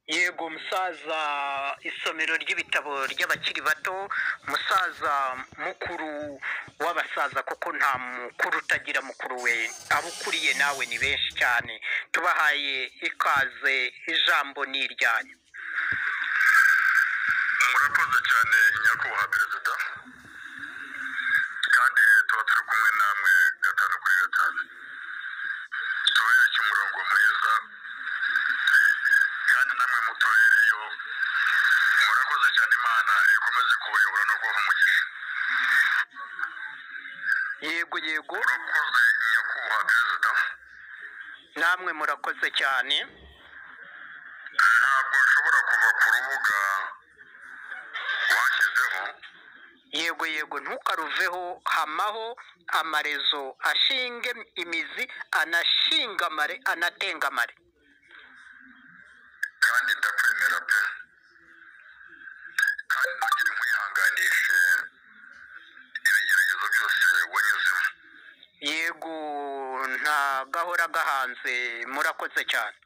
yego musaza isomero ry'ibitabo ry'abakiri bato musaza mukuru w'abasaza kuko nta mukuru utagira mukuru we abo ukuriye nawe ni benshi cyane tubahaye ikaze ijambo ni iryanyu murakoze cyane nyakubahwa perezida kandi tuba turi kumwe namwe gatanu kuri gatanu tubereke umurongo mwiza kandi namwe mutubereyo murakoze cyane imana ikomeze kubayobora no kubaha umugisha yego yego murakoze nyakubahwa perezida namwe murakoze cyane ntabwo nshobora kuva ku rubuga washyizeho yego yego ntukaruveho hamaho amarezo ashinge imizi anashingamare anatengamare kandi ndakwemera pe kandi ntugire nkwihanganishe ibigeragezo byose wanyuzemo yego nta gahora gahanze murakoze cyane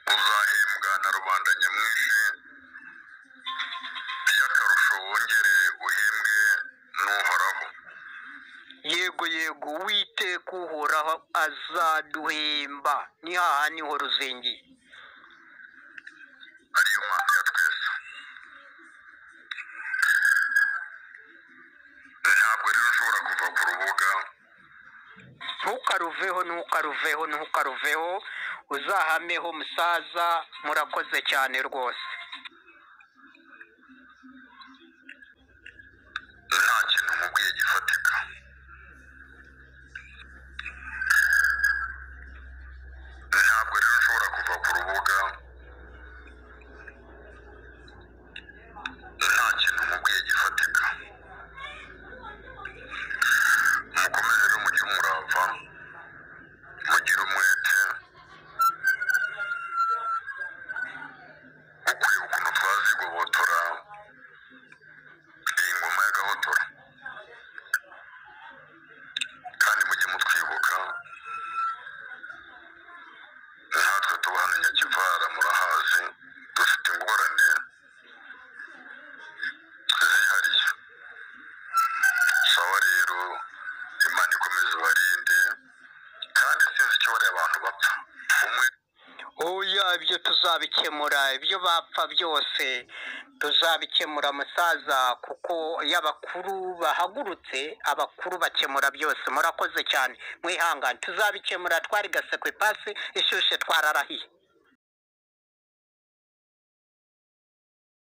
uzahembwa na rubanda nyamwinshi by'akarusho wongere uhembwe n'uhoraho yego yego witeka uhoraho azaduhemba ni hahandi ho ruzingiye ariyo mpamvu ya twese ntabwo rero nshobora kuva ku rubuga ntukaruveho ntukaruveho ntukaruveho uzahameho musaza murakoze cyane rwose nta kintu nkubwiye gifatika ntabwo rero nshobora kuva ku rubuga nta kintu nkubwiye gifatika mukomeze rero mugire umurava mugire umwete ukwiye ukuntu twazigobotora iyi ngoma y'agahotora kandi mujye mutwibuka natwe tuba hano nyakivara murahazi dufite ingorane zihariye sawa rero imana ikomeze ibarinde kandi sinzi icyo bariya abantu bapfa umwe oya ibyo tuzabikemura ibyo bapfa byose tuzabikemura musaza kuko iyo abakuru bahagurutse abakuru bakemura byose murakoze cyane mwihangane tuzabikemura twari gasekwe pasi ishyushye twararahiye